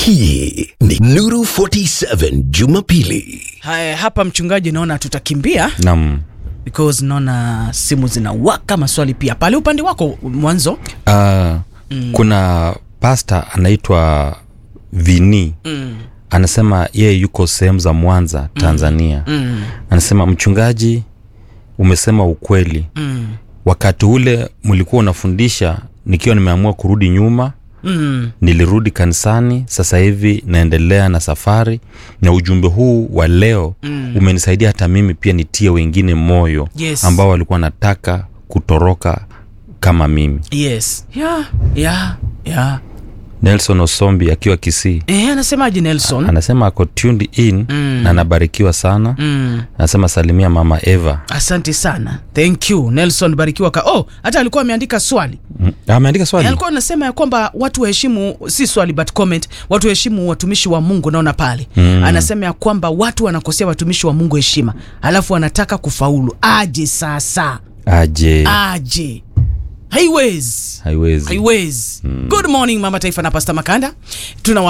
Hii ni Nuru 47 Jumapili. Haya, hapa mchungaji, naona tutakimbia Naam. because naona simu zinawaka, maswali pia pale upande wako mwanzo. Uh, kuna pasta anaitwa Vini Mm, anasema yeye yuko sehemu za Mwanza, Tanzania. mm, Anasema mchungaji, umesema ukweli. mm, Wakati ule mlikuwa unafundisha, nikiwa nimeamua kurudi nyuma, mm. nilirudi kanisani. Sasa hivi naendelea na safari, na ujumbe huu wa leo Mm. umenisaidia hata mimi pia nitie wengine moyo Yes. ambao walikuwa wanataka kutoroka kama mimi. Yes. Yeah, yeah, yeah. Nelson Osombi akiwa Kisii Eh, anasemaje Nelson? anasema ako tuned in Mm. na anabarikiwa sana. Mm. Anasema salimia mama Eva. Asante sana. Thank you. Nelson barikiwa ka. Oh, hata alikuwa ameandika swali. Mm. Ameandika Eh, swali. alikuwa anasema ya kwamba watu waheshimu, si swali but comment, watu waheshimu watumishi wa Mungu. Naona pale Mm. anasema ya kwamba watu wanakosea watumishi wa Mungu heshima, alafu wanataka kufaulu. Aje sasa, Aje. aje, haiwezi Haiwezi. haiwezi. Good morning mama taifa na Pastor Makanda tuna